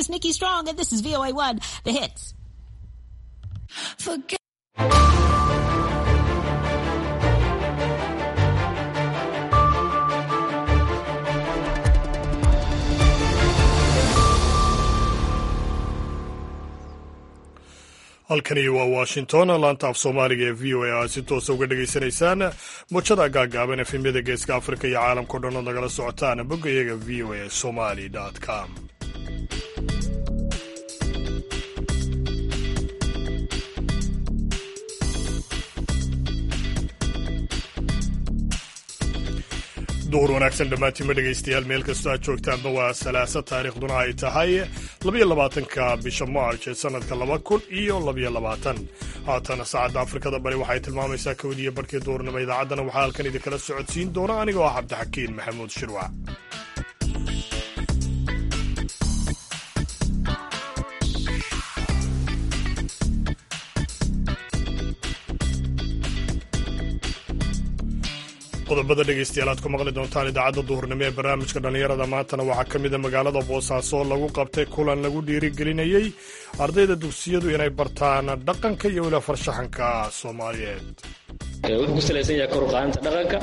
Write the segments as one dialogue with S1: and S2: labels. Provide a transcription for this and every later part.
S1: is Nikki Strong, and this is VOA1, the hits.
S2: Forget
S3: halkani waa washington laanta af soomaaliga ee v o a aad si toosa uga dhegaysanaysaan muujada gaagaaban efemyada geeska afrika iyo caalamkao dhan ood nagala socotaan bogga iyaga v o a somali com duhur wanaagsan dhammaantiinma dhegaystayaal meel kastoo aad joogtaanba waa salaasa taariikhduna ay tahay labayo labaatanka bisha march ee sannadka laba kun iyo labayo labaatan haatana saacadda afrikada bari waxay tilmaamaysaa kowdiiyo barhkii duurnimo idaacaddana waxaa halkan idinkala socodsiin doona anigoo ah cabdixakiin maxamuud shirwac qodobada dhegaystayaal aad ku maqli doontaan idaacadda duhurnimo ee barnaamijka dhallinyarada maantana waxaa ka mida magaalada boosaaso oo lagu qabtay kulan lagu dhiirigelinayey ardayda dugsiyadu inay bartaan dhaqanka iyo weliba farshaxanka soomaaliyeed
S4: wuxuu ku salaysan yahay kor uqaadinta dhaqanka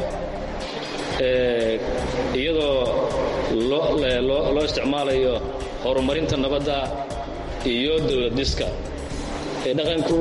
S4: iyadoo loo isticmaalayo horumarinta nabadda iyo dowlad dhiska dhaqanku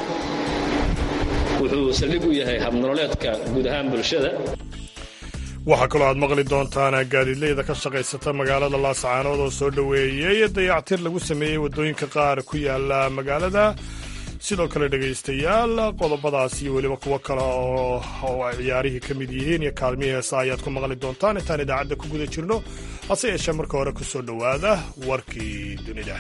S4: wuxuu saldhig u yahay habnololeedka guud ahaan bulshada
S3: waxaa kaloo aad maqli doontaan gaadiidleyda ka shaqaysata magaalada laascaanood oo soo dhoweeyey dayactir lagu sameeyey waddooyinka qaar ku yaala magaalada sidoo kale dhegaystayaal qodobadaas iyo weliba kuwo kale oo ay ciyaarihii ka mid yihiin iyo kaalmihii heesa ayaad ku maqli doontaan intaan idaacadda ku guda jirno hase yeeshee marka hore ku soo dhowaada warkii dunida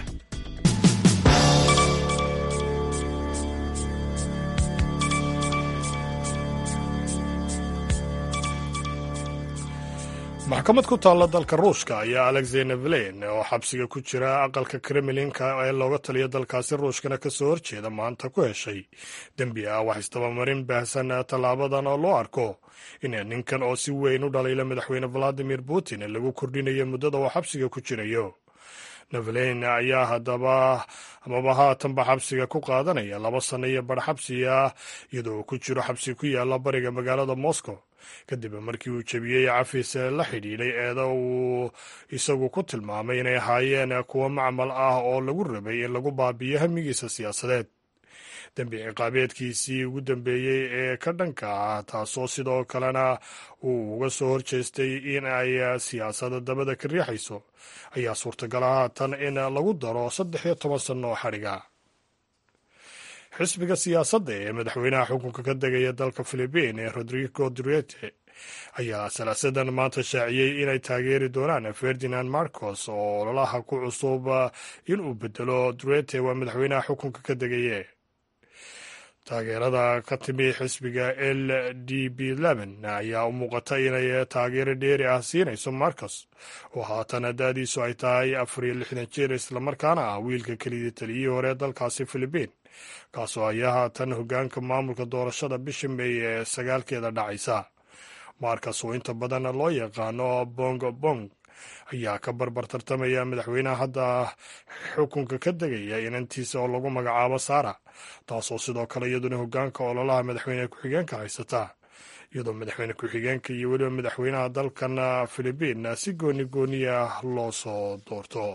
S3: maxkamad ku taalla dalka ruushka ayaa alexey nevelen oo xabsiga ku jira aqalka kremlinka ee looga taliya dalkaasi ruushkana ka soo horjeeda maanta ku heshay dembi ah wax isdabamarin baahsan tallaabadan oo loo arko in ninkan oo si weyn u dhaliila madaxweyne valadimir putin lagu kordhinayo muddada uu xabsiga ku jirayo nevelen ayaa haddaba amaba haatanba xabsiga ku qaadanaya laba sanno iyo bar xabsi ah iyadoo uu ku jiro xabsi ku yaala bariga magaalada moscow kadib markii uu jebiyey cafis la xidhiidhay eeda uu isagu ku tilmaamay inay ahaayeen kuwo macmal ah oo lagu rabay in lagu baabiyo hamigiisa siyaasadeed dembi ciqaabeedkiisii ugu dambeeyey ee ka dhanka ah taasoo sidoo kalena uu uga soo horjeestay in ay siyaasada dabada ka riixayso ayaa suurtagala haatan in lagu daro saddex iyo toban sanno oo xadhiga xisbiga siyaasadda ee madaxweynaha xukunka ka degaya dalka filibiin ee rodrigo durete ayaa salaasadan maanta shaaciyey inay taageeri doonaan ferdinand marcos oo ololaha ku cusub inuu bedelo durete waa madaxweynaha xukunka ka degaye taageerada ka timi xisbiga l d b leben ayaa u muuqata inay taageero dheeri ah siinayso marcos oo haatan da-diisu ay tahay afar iyo lixdan jeer islamarkaana ah wiilka kelidii taliyihii hore dalkaasi filibiin kaasoo ayaa haatan hoggaanka maamulka doorashada bisha meey ee sagaalkeeda dhacaysa markas oo inta badan loo yaqaano bong bong ayaa ka barbar tartamaya madaxweynaha hadda xukunka ka degaya inantiisa oo lagu magacaabo sara taasoo sidoo kale iyaduna hoggaanka ololaha madaxweyne ku-xigeenka haysata iyadoo madaxweyne ku-xigeenka iyo weliba madaxweynaha dalkan filibiin si gooni gooniya loo soo doorto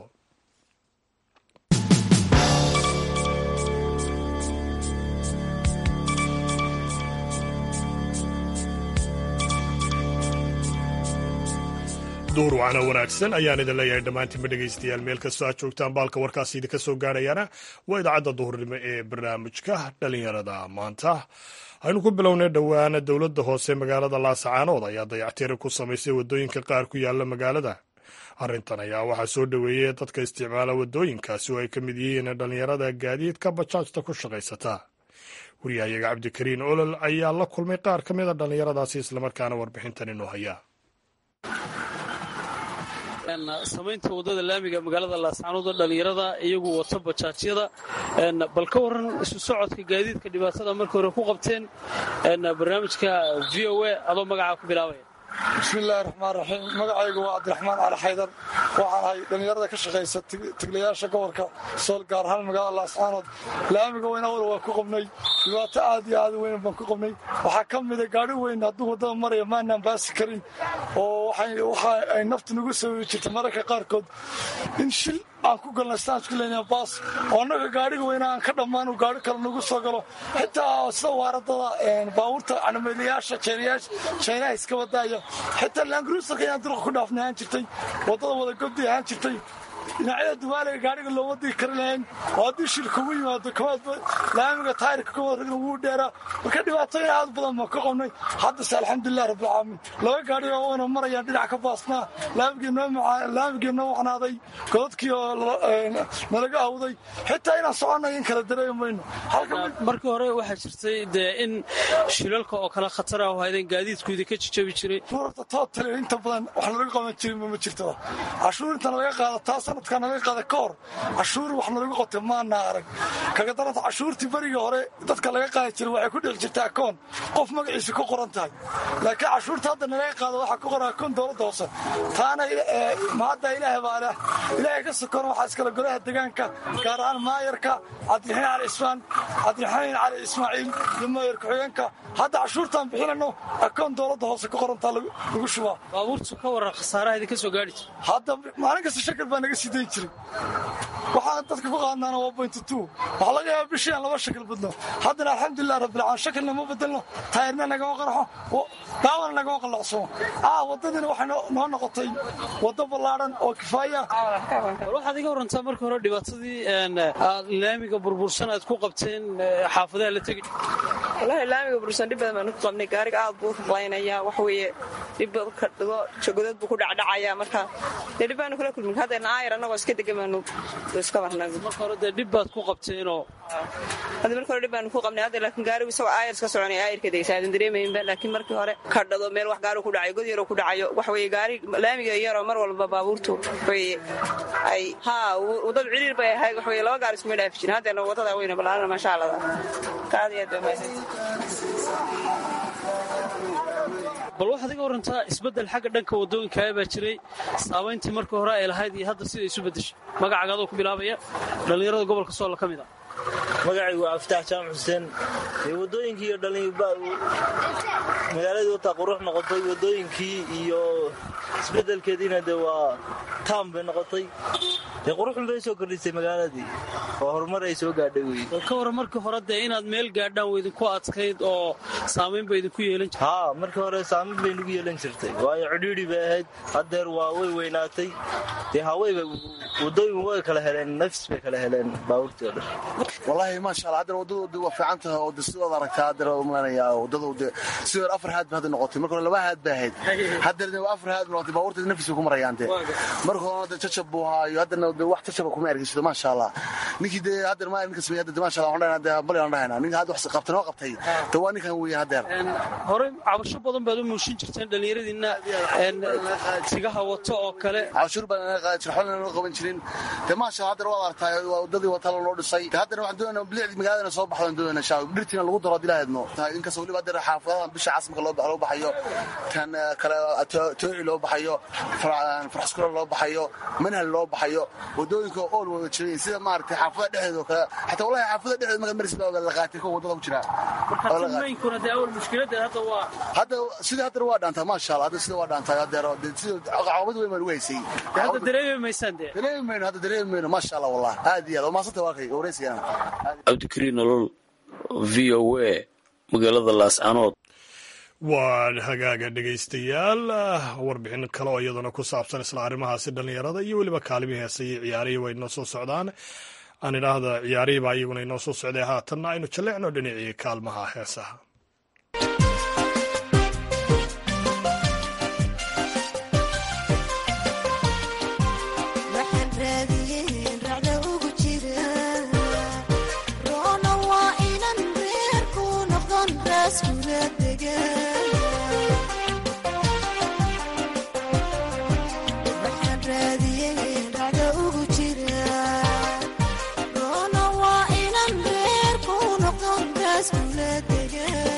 S3: duur wacna wanaagsan ayaan idin leeyahay dhammaantiinba dhegaystayaal meel kastoo aad joogtaan baalka warkaasi idinka soo gaarayaana waa idaacadda duhurnimo ee barnaamijka dhalinyarada maanta aynu ku bilownay dhowaana dowladda hoose magaalada laasacaanood ayaa dayactiri ku samaysay waddooyinka qaar ku yaala magaalada arrintan ayaa waxaa soo dhoweeyey dadka isticmaala waddooyinkaasi oo ay ka mid yihiin dhallinyarada gaadiidka bajaajta ku shaqaysata wariyahayaga cabdikariin olol ayaa la kulmay qaar ka mida dhallinyaradaasi islamarkaana warbixintan inoo haya
S5: samaynta waddada laamiga magaalada laascaanood oo dhallinyarada iyagu wata bajaajyada bal ka warran isu socodka gaadiidka dhibaatada markii hore ku qabteen barnaamijka v o a adoo magacaa ku bilaabaya
S6: bismiillaahi raxmaan raxiim magacaygu waa cabdiraxmaan cali xaydar waxaan ahay dhallinyarada ka shaqaysa tiglayaasha gobolka sool gaar ahaan magaalada laascaanood laamiga weyn awal waa ku qabnay dhibaato aad iyo aad u weyn baan ku qabnay waxaa ka mida gaari weyn hadduu waddada maraya maanaan baasi karin oo waxa ay naftu nagu sababi jirta mararka qaarkood in shil aan ku galna staanku leyna baas oo annaga gaadhiga weyna aan ka dhammaan uu gaari kale nagu soo galo xitaa sida waaradada baabuurta canameelayaasha jeynaha iska wadaaya xitaa laangruusalka inaan durqa ku dhaafnay ahaan jirtay waddada wada gobdi ahaan jirtay dhinacyada dubaaliga gaadhiga looma digi kari lahayn oo haddii shil kugu yimaado kamaadba laamiga taayirka ka warragna wuu dheeraa marka dhibaatooyin aad badan baan ka qabnay haddase alxamdulilah rabbilcaalamiin laba gaadhi oo wana marayaan dhinac ka baasnaa laamigii noo wacnaaday godadkii oo nalaga awday xitaa inaan soconay in kala dareemi mayno
S5: markii hore waxaa jirtay dee in shilalka oo kale khatar ah haydeen gaadiidku idinka jijabi jiray
S6: horta tootale inta badan wax nalaga qaban jirin ma jirto cashuur inta nalaga qaada taa sanadka nalaga qaada ka hor cashuur wax nalagu qotay maana arag kaga daranta cashuurtii berigii hore dadka laga qaadi jiray waxay ku dhexi jirtay akoon qof magaciisa ku qoran tahay laakiin cashuurta hadda nalaga qaada waxaa ku qoran akoon dowladda hoose taana mahadda ilaahay baa leh ilaahay ka sokona waxaa iskale golaha deegaanka gaar ahaan maayarka cabdiraxiin cali ismaan cabdiraxiin cali ismaaciil iyo maayar ku-xigeenka hadda cashuurtaan bixinayno akoon dowladda hoose ku qorantaa lagu shubaa
S5: baabuurtu ka waran khasaaraha idinka soo gaari jira
S6: hadda maalin kasta shakal baa naga sii dayn jiray waxaan dadka ku qaadnaana waa bointy two waxaa laga yaaba bishii aan laba shakal badno haddana alxamdulilah rabbilcaalamiin shakalna ma bedelno taayirna nagama qarxo daawada nagama qallacsomo aa waddadiina waxay noo noqotay waddo ballaadhan oo kifaaya
S5: bal waxaad iga warantaa markii hore dhibaatadii aad laamiga burbursan aad ku qabteen xaafadaha la tegi
S7: wallaahi laamiga burbursan dhib badan baanu ku qabnay gaariga aad buu ruqlaynayaa wax weeye dhib ka dhigo jogodood buu ku dhacdhacayaa marka dee dhib baanu kula kulmin haddana aayar annagoo iska degan baanu iska marnay
S5: marka hore dee dhib baad ku qabteenoo
S7: hadda markii hore dhib baanu ku qabnay hadda laakiin gaarigu isagoo aayar iska soconaya aayarka degsa aadan dareemaynba laakiin markii hore kadhado meel wax gaarigu ku dhacayo god yaroo ku dhacayo wax weeye gaari laamiga yaroo mar walba baabuurtu weye ay haa waddadu ciriir bay ahayd wax weye laba gaari iskuma dhaafi jirin haddeena waddada weyna ballaarana maasha allah kaad iyo aad bay mahadsan
S5: bal waxaad iga warantaa isbeddel xagga dhanka waddooyinkaa baa jiray saamayntii markii hore ay lahayd iyo hadda sida isu beddeshay magacaaga adoo ku bilaabaya dhallinyarada gobolka soolla ka mid ah
S8: magacaygu waa aftaax jaamac xuseen waddooyinkii iyo magaaladii wataa qurux noqotay waddooyinkii iyo isbeddelkeediina dee waa taam bay noqotay dee quruxun bay soo kordhisay magaaladii oo horumar ay soo gaadhay wey
S5: bal ka waran markii hore dee inaad meel gaadhaan waa idinku adkayd oo saamayn ba idinku yeelan jirtay
S8: haa markii hore saamayn bay nagu yeelan jirtay waayo cidhiidhi bay ahayd haddeer waa way weynaatay dee hawayba waddooyin way kala heleen nafs bay kala heleen baabuurtii oo dhan
S9: wallaahi maasha allah haddana waddadooda waa fiican tahay oo de sidood aragtaa haddana umanayaa waddadooda sidoo hore afar haad ba hadda noqotay marka hore laba haad ba ahayd haddana waa afar haad noqotay baabuurta nafis bay ku marayaan de marka horena de jajab buu haayo haddana de wax jajaba kuma ergeysido maasha allah ninkii dee haddana maa ninka sameeyay hadda maasha allah waxaan dhahaynaa de bali aan dhahaynaa ninka hadda wax qabtay noo qabtay de waa ninkan weeye haddeer
S5: horey cabasho badan baad u muushin jirteen dhallinyaradiinna sigaha wato oo kale
S9: cashuur baan naga qaadi jir xolna noo qaban jirin de maasha allah haddana waad aragtaa waa waddadii wata lanoo dhisay de haddana waxaan doonayna bilicdii magaaladana soo baxdan doonayna shaa dhirtiina lagu daro hadii lahaydno inkastoo weliba haddana xaafadahan bisha casmaka loo loo baxayo tan kale tooci loo baxayo farxaskuro loo baxayo manhal loo baxayo waddooyinka ool wada jirayin sida maaragtay xaafada dhexdeeda oo kale xataa wallahi xaafada dhexdeeda markaad maris baa la qaatay kuwa waddada ku jira
S5: markaamaynkuna dee awal mushkiladeed hadda waa
S9: hadda sidii haddana waa dhaantaa maasha allah hadda sida waa dhaantaa haddeer sida caqabad weyn baan ugu haysay
S5: hadda dareemi maysaan dee
S9: dareemi mayno hadda dareemi mayno maasha allah wallah aad iyo aad waa maasanta waa kay wareysigana
S10: cabdikariin nolol v o a magaalada laascanood
S3: waa hagaaga dhegaystayaal warbixin kale oo iyaduna ku saabsan isla arrimahaasi dhallinyarada iyo weliba kaalimii heesa iyo ciyaarihii way inoo soo socdaan aan idhaahda ciyaarihii baa iyaguna inoo soo socday haatanna aynu jalleecno dhinacii kaalmaha heesaha
S2: Let's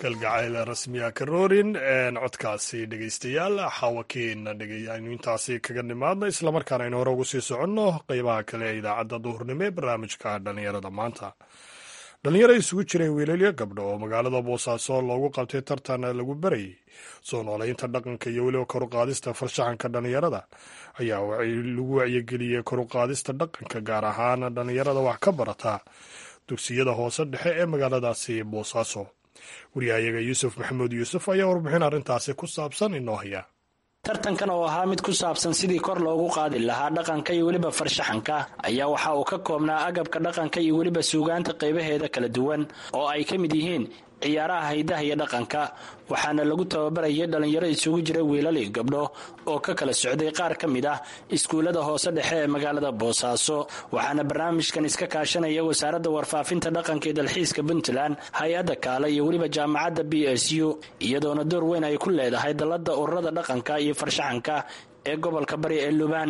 S3: kalgacayl rasmiya karoorin codkaasi dhegaystayaal xawakiin aynu intaasi kaga nimaadno islamarkaana aynu hore ugu sii soconno qeybaha kale ee idaacadda duhurnimo ee barnaamijka dhallinyarada maanta dhalinyaro isugu jiray wiilalyo gabdho oo magaalada boosaaso loogu qabtay tartan lagu barayay soo nooleynta dhaqanka iyo weliba koruqaadista farshaxanka dhallinyarada ayaa lagu wacyigeliyey koruqaadista dhaqanka gaar ahaan dhallinyarada wax ka barata dugsiyada hoose dhexe ee magaaladaasi boosaaso wariyahayaga yuusuf maxamuud yuusuf ayaa warbixin arrintaasi ku saabsan inoo haya
S11: tartankan oo ahaa mid ku saabsan sidii kor loogu qaadi lahaa dhaqanka iyo weliba farshaxanka ayaa waxa uu ka koobnaa agabka dhaqanka iyo weliba suugaanta qaybaheeda kala duwan oo ay ka mid yihiin ciyaaraha haydaha iyo dhaqanka waxaana lagu tababarayay dhallinyaro isugu jira wiilal iyo gabdho oo ka kala socday qaar ka mid ah iskuullada hoose dhexe ee magaalada boosaaso waxaana barnaamijkan iska kaashanaya wasaaradda warfaafinta dhaqanka ee dalxiiska puntland hay-adda kaale iyo weliba jaamacadda b s u iyadoona door weyn ay ku leedahay dalladda ururada dhaqanka iyo farshaxanka ee gobolka bari ee lubaan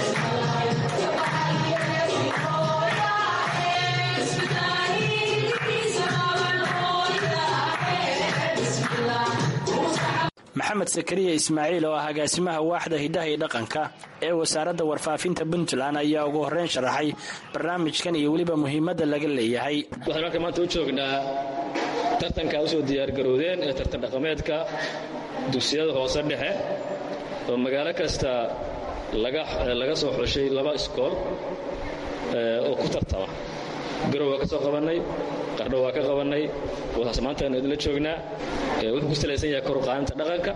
S11: maxamed sakariya ismaaciil oo ah agaasimaha waaxda hiddaha iyo dhaqanka ee wasaaradda warfaafinta puntland ayaa ugu horreyn sharaxay barnaamijkan iyo weliba muhiimadda laga leeyahay
S4: waxaan halka maanta u joognaa tartanka usoo diyaargaroodeen ee tartan dhaqameedka dugsiyada hoose dhexe oo magaalo kasta laga soo xushay laba iskool oo ku tartama garow waa ka soo qabannay qardho waa ka qabannay wasaas maantaanu idinla joognaa wuxuu ku salaysan yahay koruqaadinta dhaqanka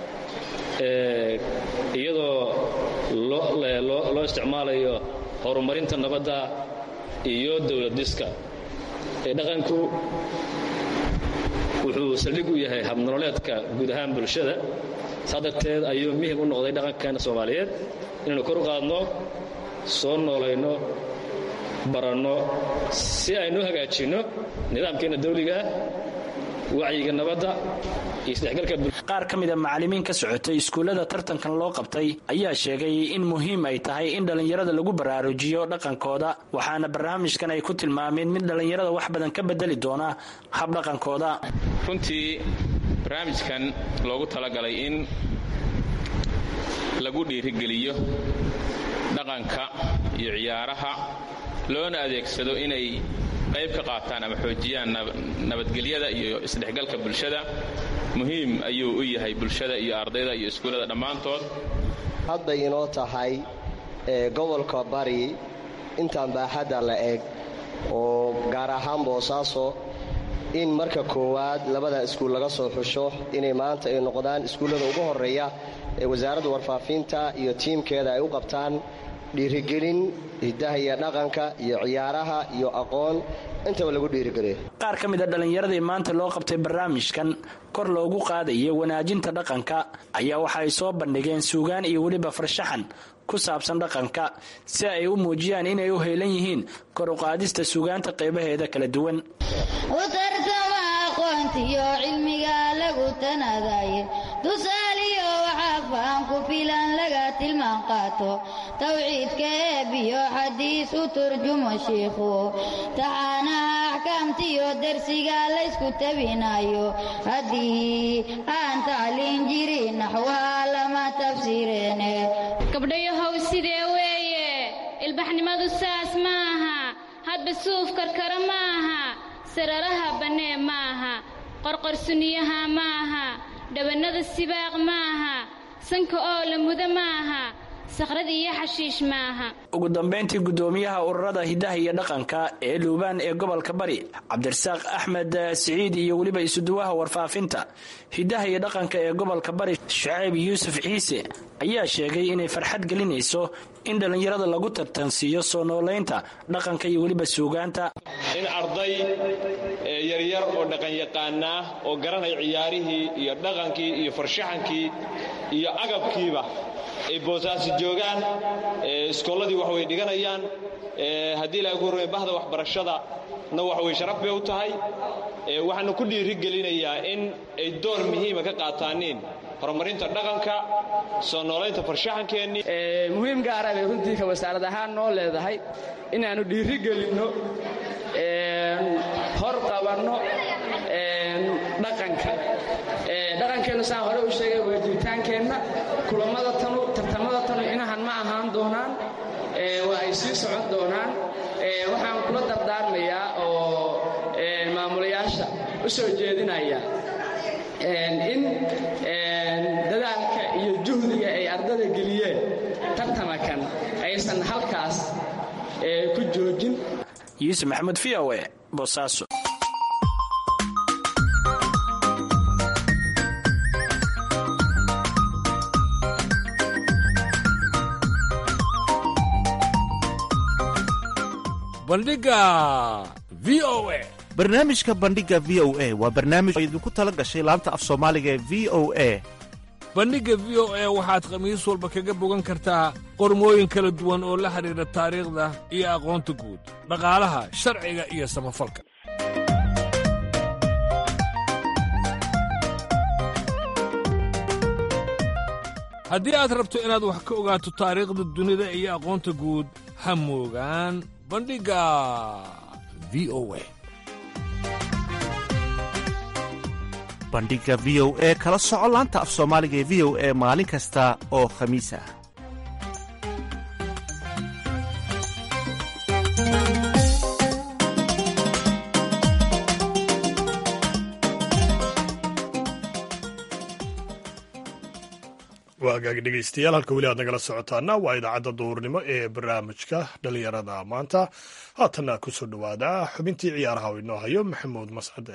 S4: iyadoo loo isticmaalayo horumarinta nabadda iyo dowladiska dhaqanku wuxuu saldhig u yahay habnololeedka guud ahaan bulshada saa darteed ayuu muhim u noqday dhaqankeena soomaaliyeed inaynu kor u qaadno soo noolayno baranno si aynu hagaajinno nidaamkeenna dawligaah wacyiga nabadda iyo isdhexgalka
S11: qaar ka mida macallimiin ka socotay iskuullada tartankan loo qabtay ayaa sheegay in muhiim ay tahay in dhallinyarada lagu baraarujiyo dhaqankooda waxaana barnaamijkan ay ku tilmaameen mid dhallinyarada wax badan ka bedeli doona habdhaqankooda
S12: runtii barnaamijkan loogu talagalay in lagu dhiirigeliyo dhaqanka iyo ciyaaraha loona adeegsado inay qayb ka qaataan ama xoojiyaan nabadgelyada iyo isdhexgalka bulshada muhiim ayuu u yahay bulshada iyo ardayda iyo iskuullada dhammaantood
S13: hadday inoo tahay gobolka bari intaan baaxadda la eg oo gaar ahaan boosaaso in marka koowaad labada iskuul laga soo xusho inay maanta ay noqdaan iskuullada ugu horreeya ee wasaaradda warfaafinta iyo tiimkeeda ay u qabtaan dhiirigelin hiddaha iyo dhaqanka iyo ciyaaraha iyo aqoon intaba lagu dhiirigeliyo
S11: qaar ka mid a dhallinyaradii maanta loo qabtay barnaamijkan kor loogu qaadayo wanaajinta dhaqanka ayaa waxa ay soo bandhigeen suugaan iyo weliba farshaxan ku saabsan dhaqanka si ay u muujiyaan inay u heelan yihiin kor u qaadista suugaanta qaybaheeda kala duwan
S14: utartama aqoontiyo cilmiga lagu tanadaye tusaaliyo waxaa faham ku filan laga tilmaan qaato tawciidka eebiyo xadiis u turjumo shiikhu taxaanaha axkaamtiyo dersiga laysku tabinayo haddii aan tacliin jirin naxwaha lama tafsiireene
S15: gabdhayahow sidee weeye ilbaxnimadu saas ma aha hadba suuf karkara ma aha sararaha bannee ma aha qorqorsuniyaha ma aha dhawannada sibaaq ma aha sanka oo la mudo ma aha sakhrad iyo xashiish ma aha
S11: ugu dambayntii guddoomiyaha ururada hiddaha iyo dhaqanka ee luubaan ee gobolka bari cabdirasaaq axmed siciid iyo weliba isuduwaha warfaafinta hiddaha iyo dhaqanka ee gobolka bari shacayb yuusuf ciise ayaa sheegay inay farxad gelinayso in dhallinyarada lagu tartansiiyo soo noolaynta dhaqanka iyo weliba suugaanta
S16: in arday yaryar oo dhaqanyaqaanaa oo garanaya ciyaarihii iyo dhaqankii iyo farshaxankii iyo agabkiiba ay boosaasi joogaan iskoolladii wax way dhiganayaan haddii ilaahay ku horrey bahda waxbarashada na wax way sharaf bay u tahay waxaana ku dhiirigelinayaa in ay door muhiima ka qaataaniin horumarinta dhaqanka soo noolaynta farshaxankeennii
S17: muhiim gaara bay runtii ka wasaarad ahaan noo leedahay inaannu dhiirigelinno hor qabanno dhaqanka dhaqankeennu saan hore u sheegay waa jiritaankeenna kulammada tanu tartamada tanu inahan ma ahaan doonaan waa ay sii socon doonaan waxaan kula dardaarmayaa oo maamulayaasha u soo jeedinaya in dadaalka iyo juhdiga ay ardada geliyeen tartamakan aysan halkaas ku joojin
S11: yuusuf maxamed v o e boosaaso
S18: bandhiga v o e
S19: barnaamijka bandhiga v o a waa barnaamij oo idinku tala gashay laanta af soomaaliga ee v o a
S18: bandhigga v o e waxaad khamiis walba kaga bogan kartaa qormooyin kala duwan oo la xidhiidha taariikhda iyo aqoonta guud dhaqaalaha sharciga iyo samafalka haddii aad rabto inaad wax ka ogaato taariikhda dunida iyo aqoonta guud ha moogaan bandhigga v o e
S19: bandhiga v o e kala soco laanta af soomaaliga ee v o e maalin kasta oo khamiis ah
S3: waa hagaagi dhegeystayaal halka weli aad nagala socotaana waa idaacadda duurnimo ee barnaamijka dhalinyarada maanta haatanna ku soo dhowaada xubintii ciyaaraha oo inoo hayo maxamuud mascade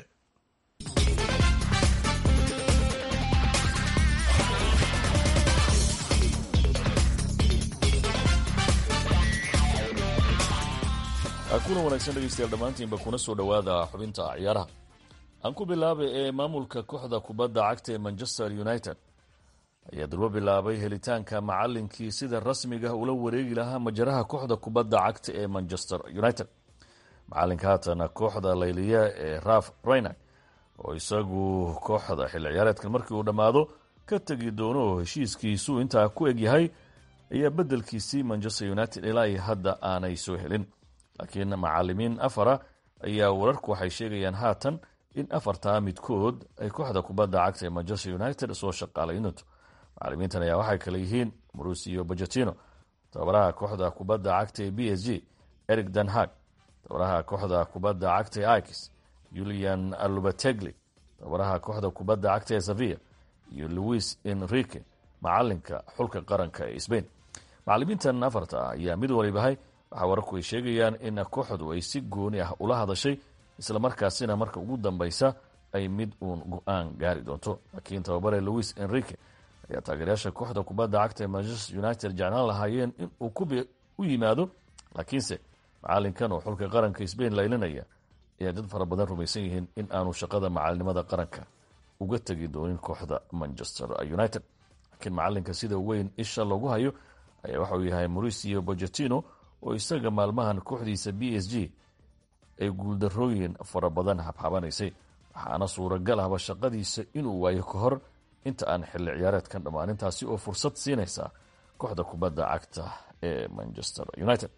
S20: kuna wanaagsan dhegeystayaal dhammaantiinba kuna soo dhowaada xubinta ciyaaraha aan ku bilaabay ee maamulka kooxda kubadda cagta ee manchester united ayaa durbo bilaabay helitaanka macalinkii sida rasmiga ula wareegi lahaa majaraha kooxda kubadda cagta ee manchester united macalinka haatana kooxda layliya ee raf raynak oo isagu kooxda xilli ciyaareedkan markii uu dhammaado ka tegi doono oo heshiiskiisu intaa ku egyahay ayaa bedelkiisii manchester united ilaa iyo hadda aanay soo helin laakiin macalimiin afara ayaa wararku waxay sheegayaan haatan in afartaa midkood ay kooxda kubadda cagta ee manchester united soo shaqaalaynto macalimiintan ayaa waxay kale yihiin marusiyo bajatino tababaraha kooxda kubadda cagta ee b s g eric danhag tababaraha kooxda kubadda cagta ee ikis julian alubategli tababaraha kooxda kubadda cagta ee sevilla iyo louis enrique macalinka xulka qaranka ee sbain macalimiintan afarta ah ayaa mid walibahay waxaa wararku ay sheegayaan in kooxdu ay si gooni ah ula hadashay islamarkaasina marka ugu dambeysa ay mid uun go-aan gaari doonto laakiin tababare louis enrique ayaa taageerayaasha kooxda kubadda cagta ee manchester united jeclaan lahaayeen in uu u yimaado laakiinse macalinkan oo xulka qaranka sbain laylinaya ayaa dad fara badan rumaysan yihiin in aanu shaqada macalinimada qaranka uga tegi doonin kooxda manchester united laakiin macalinka sida weyn isha loogu hayo ayaa waxauu yahay mauricio bojatino oo isaga maalmahan kooxdiisa b s g ay guuldarooyin fara badan habhabanaysay waxaana suuragal ahba shaqadiisa inuu waayo ka hor inta aan xilli ciyaareedkan dhammaanintaasi oo fursad siinaysa kooxda kubadda cagta ee manchester united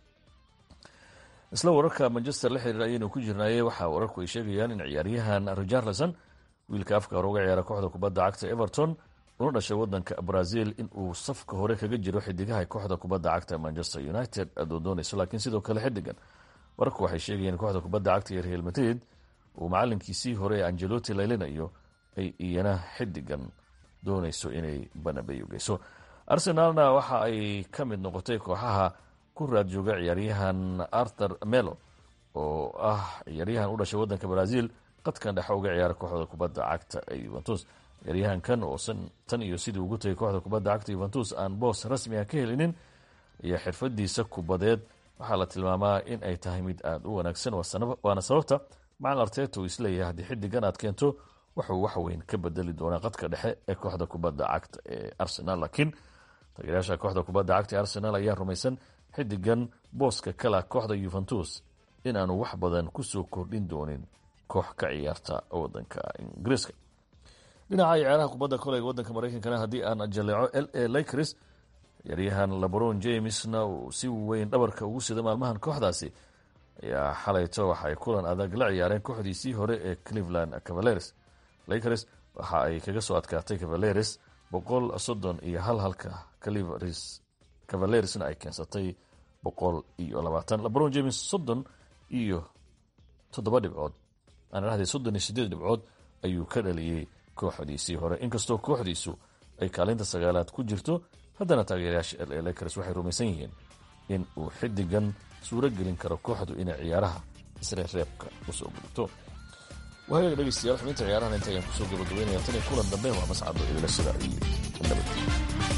S20: isla wararka manchester la xiriir ayaynu ku jirnaaye waxaa wararku ay sheegayaan in ciyaaryahan richarlison wiilka afka hore uga ciyaara kooxda kubadda cagta everton una dhashay wadanka brazil in uu safka hore kaga jiro xidigaha kooxda kubadda cagta manchester united doondoonayso laakiin sidoo kale xidigan wararku waxay sheegayeen kooxda kubadda cagta ee real madrid uu macalinkiisii hore ee angeloti laylinayo ay iyana xidigan doonayso inay banabeyo geyso arsenalna waxa ay ka mid noqotay kooxaha ku raad jooga ciyaaryahan arthur melo oo ah ciyaaryahan u dhashay wadanka brazil qadkan dhexe uga ciyaara kooxda kubadda cagta ee yuventus ciyaaryahankan oo tan iyo sidii ugu tagay kooxda kubadda cagta yuventus aan boos rasmi ah ka helinin ayaa xirfadiisa kubadeed waxaa la tilmaamaa in ay tahay mid aada u wanaagsan waana sababta macalin arteta uu isleeyahay haddii xidigan aad keento wuxuu waxweyn ka bedeli doonaa qadka dhexe ee kooxda kubadda cagta ee arsenal laakiin taageerayaasha kooxda kubadda cagta ee arsenal ayaa rumaysan xidigan booska kala kooxda yuventus inaanu wax badan kusoo kordhin doonin koox ka ciyaarta wadanka ingiriiska dhinaca ciyaaraha kubadda koleyga wadanka mareykankana haddii aan jaleeco l a lakers ciyaaryahan lebron jamesna uu si weyn dhabarka ugu sida maalmahan kooxdaasi ayaa xalayto waxay kulan adag la ciyaareen kooxdiisii hore ee cleveland cavaleres lakers waxa ay kaga soo adkaatay cavaleres boqol soddon iyo hal halka calivers cavaleresna ay keensatay boqol iyo labaatan lebron james soddon iyo toddoba dhibcood aan idhahday soddon iyo sideed dhibcood ayuu ka dhaliyey kooxdiisii hore inkastoo kooxdiisu ay kaalinta sagaalaad ku jirto haddana taageerayaasha l a lakers waxay rumaysan yihiin in uu xidigan suuro gelin karo kooxdu inay ciyaaraha isreebreebka usoo gudubto waagaga dhegeystayaal xubinta ciyaarahan inta ayaan kusoo gabagabeynaya tan iyo kulan dambe waa mascado idilashada iyo nabadgelyo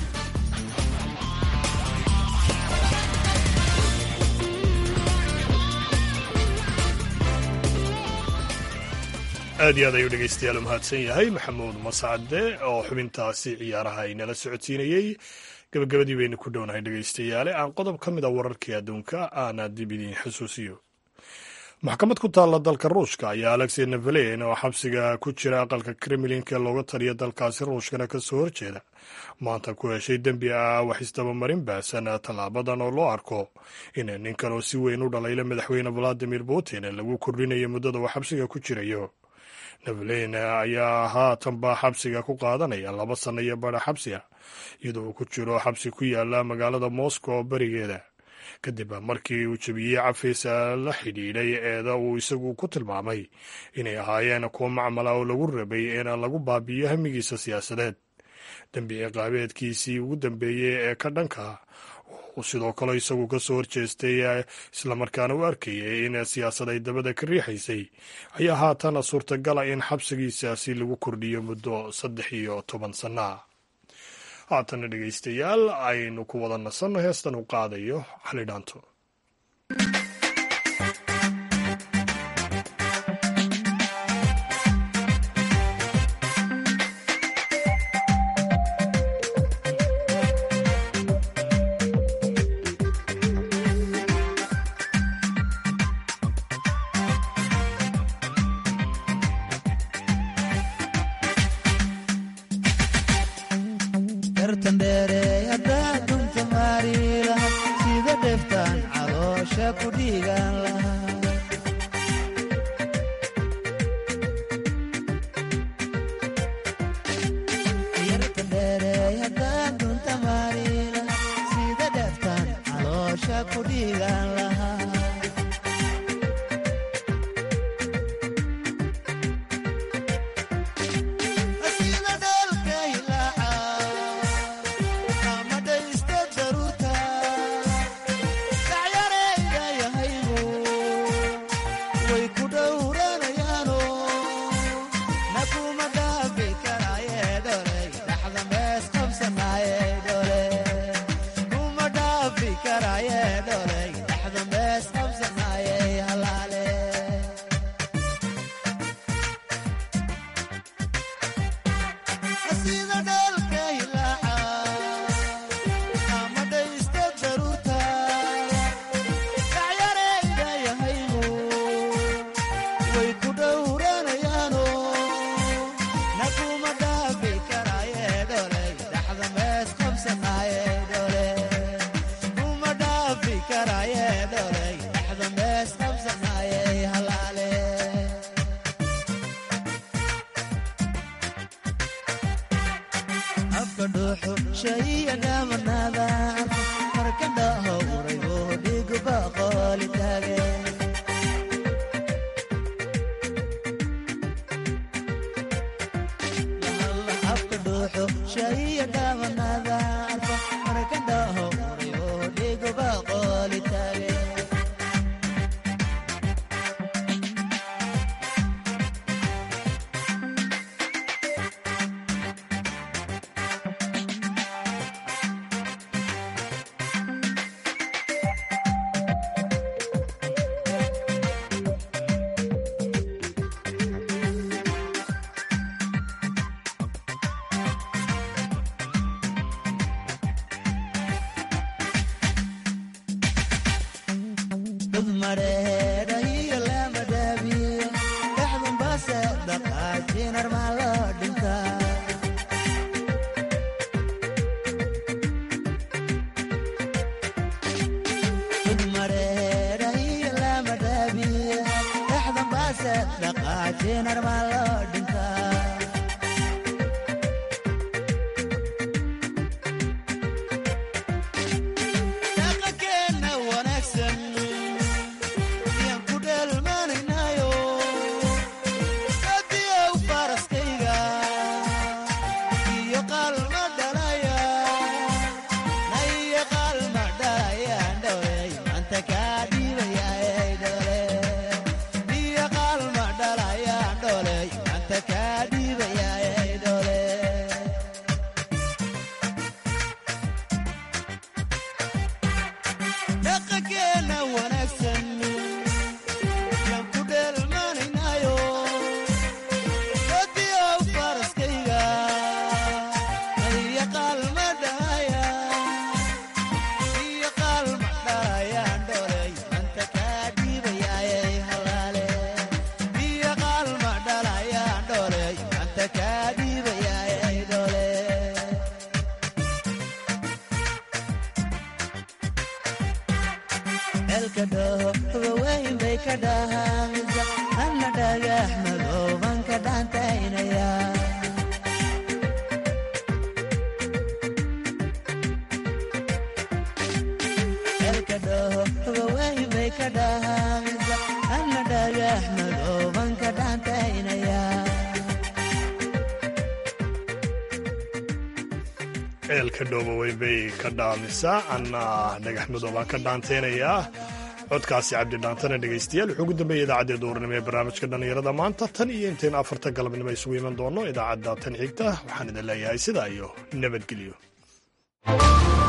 S3: aad iyo aad ayuu dhegeystayaal u mahadsan yahay maxamuud mascade oo xubintaasi ciyaaraha inala socodsiinayey gabagabadii baynu ku dhownahay dhegeystayaale aan qodob ka mid a wararkii adduunka aana dib idiin xusuusiyo maxkamad ku taalla dalka ruushka ayaa alexey nevelen oo xabsiga ku jira aqalka kremlinka looga taliya dalkaasi ruushkana ka soo horjeeda maanta ku heshay dembi ah wax isdabamarin baasan tallaabadan oo loo arko in ninkan oo si weyn u dhalayla madaxweyne valadimir putin lagu kordhinayo muddada uu xabsiga ku jirayo nevelen ayaa haatanba xabsiga ku qaadanaya laba sanno iyo badha xabsi ah iyadoo uu ku jiro xabsi ku yaala magaalada moscow berigeeda kadib markii uu jebiyey cafiis la xidhiidhay eeda uu isagu ku tilmaamay inay ahaayeen kuwo macmala oo lagu rabay in lagu baabi'iyo hamigiisa siyaasadeed dembi ciqaabeedkiisii ugu dambeeyey ee ka dhanka sidoo kale isagu ka soo horjeestay islamarkaana u arkayay in siyaasad ay dabada ka riixaysay ayaa haatan suurtagala in xabsigiisaasi lagu kordhiyo muddo saddex iyo toban sanna haatana dhegeystayaal aynu ku wada nasanno heestan u qaadayo xali dhaanto ceelka dhooboweyn bay ka dhaamisaa anna dhagax madow baan ka dhaanteynayaa codkaasi cabdidhaantana dhegaystayaal wuxuu ugu dambeeyey idaacadda duurnimo ee barnaamijka dhallinyarada maanta tan iyo intaynu afarta galabnimo isugu iman doonno idaacadda tan xigta waxaan idin leeyahay sidaa iyo nabadgelyo